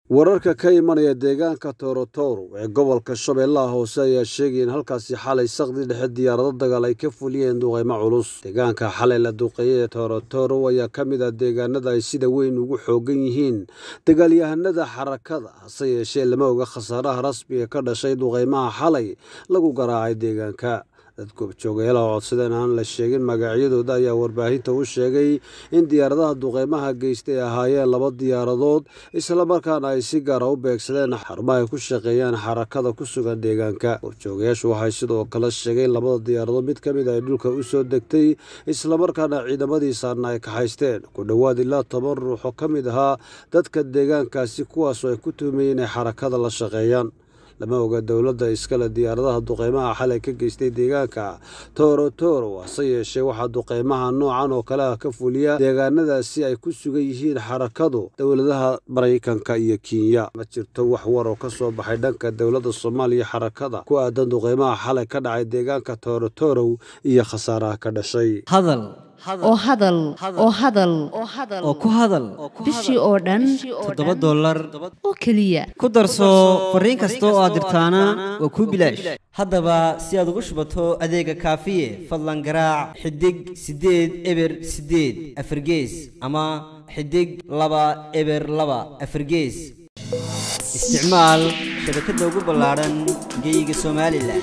wararka ka imanaya deegaanka torotoro ee gobolka shabeellaha hoose ayaa sheegaya in halkaasi xalay saqdi dhexe diyaarado dagaal ay ka fuliyeen duqeymo culus deegaanka xalay la duqeeyey ee torotoro ayaa ka mid ah deegaanada ay sida weyn ugu xoogan yihiin dagaalyahanada xarakada hase yeeshee lama oga khasaaraha rasmiga ka dhashay duqeymaha xalay lagu garaacay deegaanka dad goobjoogayaal oo codsadeen aan la sheegin magacyadooda ayaa warbaahinta u sheegay in diyaaradaha duqeymaha geystay ay ahaayeen laba diyaaradood islamarkaana ay si gaara u beegsadeen xarumaha ay ku shaqeeyaan xarakada ku sugan deegaanka goobjoogayaashu waxay sidoo kale sheegeen labada diyaaradood mid ka mid ay dhulka u soo degtay islamarkaana ciidamadiisaana ay kaxaysteen ku dhowaad ilaa toban ruux oo ka mid ahaa dadka deegaankaasi kuwaasoo ay ku tuhmayeen inay xarakada la shaqeeyaan lama oga dowladda iskale diyaaradaha duqeymaha xalay ka geystay deegaanka torotoro hase yeeshee waxaa duqeymaha noocan oo kale ah ka fuliya deegaanadaasi ay ku sugan yihiin xarakadu dowladaha maraykanka iyo kenya ma jirto wax war oo ka soo baxay dhanka dowladda soomaaliya xarakada ku aadan duqeymaha xalay ka dhacay deegaanka torotoro iyo khasaaraha ka dhashay oo hadal oo hadal oo ku hadal bishii oo dhan toddoba dollar oo keliya ku darso fariin kasta oo aad dirtaana waa kuu bilaash haddaba si aad ugu shubato adeega kaafiye fadlan garaac xidig siddeed eber siddeed afargees ama xidig laba eber laba afargees isticmaal shabakadda ugu ballaadhan geeyiga somalilan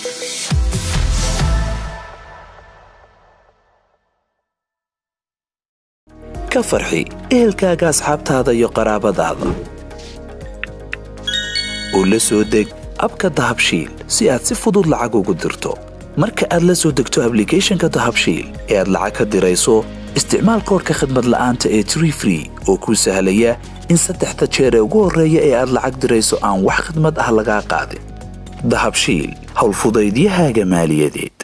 ka farxi ehelkaaga asxaabtaada iyo qaraabadaada oo la soo deg abka dahabshiil si aad si fudud lacag ugu dirto marka aad la soo degto ablicathonka dahabshiil ee aad lacag ka dirayso isticmaal koorka khadmad la'aanta ee tree free oo kuu sahlaya in saddexda jeer ee ugu horreeya ee aad lacag dirayso aan wax khadmad ah lagaa qaadin dahabshiil howlfudaydiyahaaga maaliyadeed